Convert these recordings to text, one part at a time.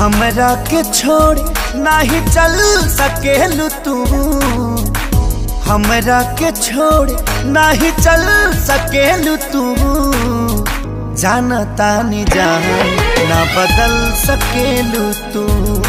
हमरा के छोड़ नाही चल सकेलू तू हमरा के छोड़ नाही चल सकेलू तू जानता नी जान ना बदल सकेलू तू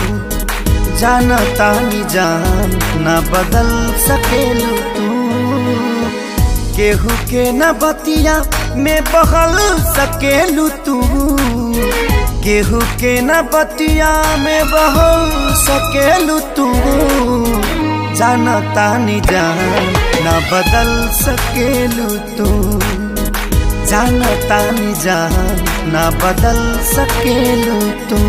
जानता नी जान ना बदल सकेलू तू केहू के न बतिया में बहल सकेलू तू केहू के न बतिया में बहल सकेलू तू जानता नी जान न बदल सकेलू तू जानता नी जान न बदल सकेलू तू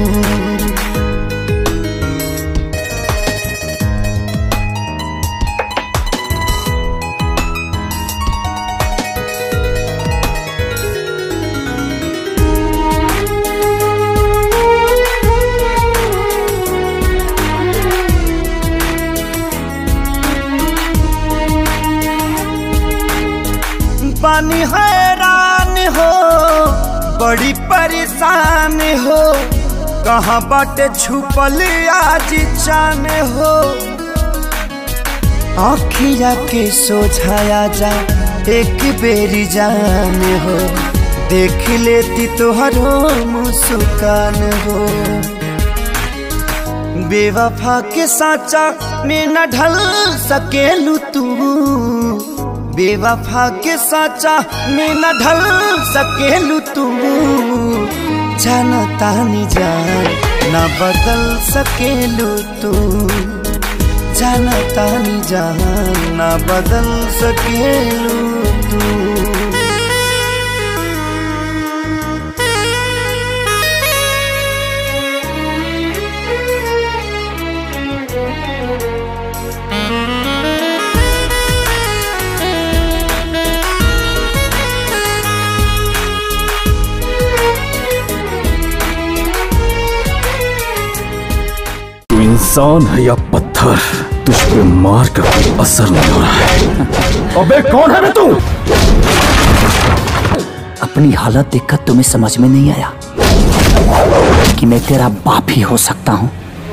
पानी हैरान हो बड़ी परेशान हो कहाँ बाटे छुपल आज चान हो आखिया के सोझाया जा एक बेरी जान हो देख लेती तोहरो मुस्कान हो बेवफा के साचा में न ढल सकेलू तू बेवफा के साचा में न ढल सकेलू तू जानता नी जान न बदल सकेलू तू जानता नी जान न बदल सकेलू तू तू इंसान है या पत्थर तुझ पे मार का कोई असर नहीं हो रहा है अबे कौन है बे तू अपनी हालत देखकर तुम्हें समझ में नहीं आया कि मैं तेरा बाप ही हो सकता हूँ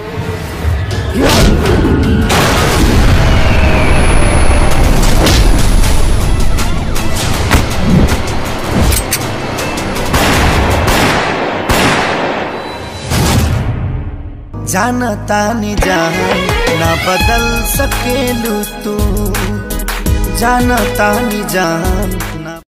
जानता नी जान ना बदल सकेलू तू जानता नी जान